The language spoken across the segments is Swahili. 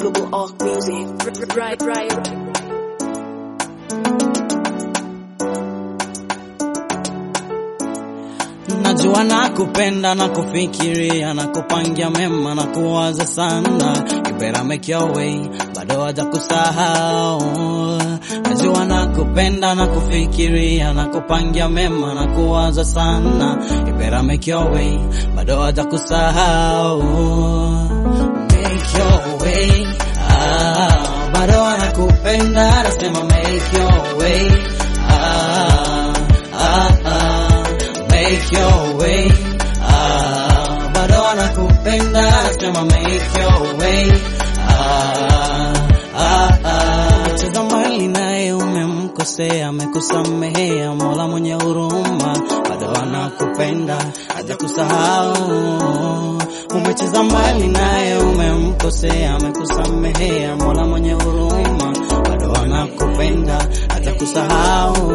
Google Org Music. Right, right. Najua nakupenda na kufikiria na kupangia mema na kuwaza sana, you better make your way, bado haja kusahau. Najua nakupenda na kufikiria na kupangia mema na kuwaza sana, you better make your way, bado haja kusahau. Make your way, ah, bado anakupenda, nasema make your way, ah, ah, ah make your way. Ah, bado anakupenda sema make your way. Ah, ah, ah. Cheza mbali naye umemkosea, amekusamehea, Mola mwenye huruma bado anakupenda, hajakusahau. Umecheza mbali naye umemkosea, amekusamehea, Mola mwenye huruma bado anakupenda, hajakusahau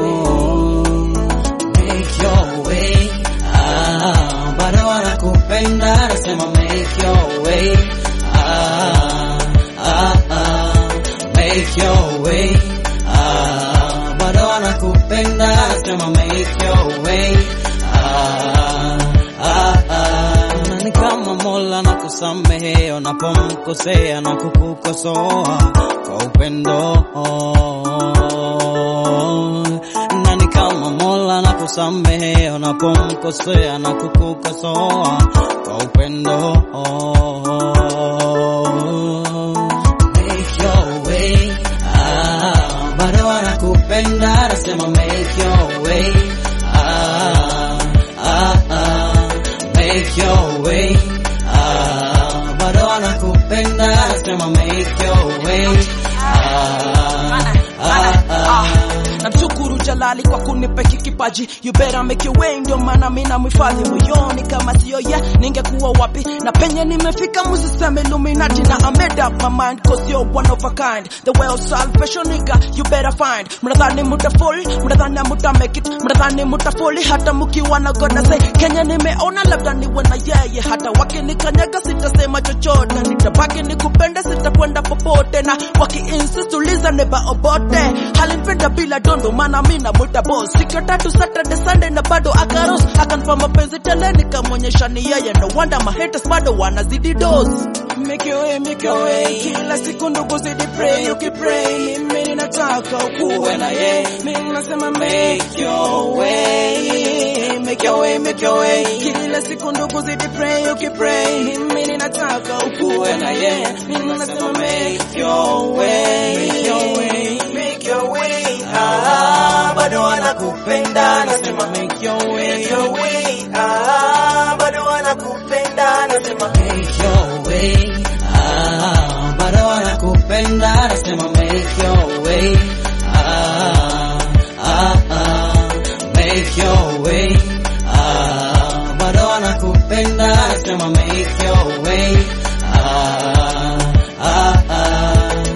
make your way. Ah, bado wanakupenda, nasema make your way. Ah, ah, ah, make your way. Ah, bado wanakupenda, nasema make your way. Ah, ah, ah. Na ni kama Mola na kusamehe unapomkosea na kukukosoa kwa upendo na ni kama Mola na kusamehe unapomkosea na kukukosoa kwa upendo. Make your way, ah, bado anakupenda, nasema make your way, ah, ah, ah, make your way, ah, bado anakupenda, nasema make your way, ah, ah, ah. namshukuru Jalali kwa kunipa hiki kipaji, you better make your way, ndio maana mimi namhifadhi moyoni, kama sio ye ningekuwa wapi? Na penye nimefika, msiseme Illuminati, na I made up my mind cause you're one of a kind, the way of salvation nigga, you better find. Mnadhani mutafoli, mnadhani muta make it, mnadhani mutafoli hata mkiwa na God say Kenya nimeona, labda niwe na yeye, hata wakinikanyaga sitasema chochote, nitabaki nikupende, sitakwenda popote, na waki-insist uliza neba obote, halinipenda bila dondo, maana mimi namuita boss. Siku ya tatu Saturday Sunday na bado akaros akanpa mapenzi tele, nikamwonyesha ni yeye, no wonder my haters bado wanazidi dose. Make your way, make your way, kila siku ndugu zidi pray, ukipray mimi ninataka ukuwe na yeye, mimi nasema make your way, make your way, make your way, kila siku ndugu zidi pray, ukipray mimi ninataka ukuwe na yeye, mimi nasema make your way, make your way, make your way, Ah, bado anakupenda nasema make your way, make your way, ah, bado anakupenda nasema make your way, ah, bado anakupenda nasema make your way, ah, ah, ah, make your way, ah, bado anakupenda nasema make your way, ah, ah, ah.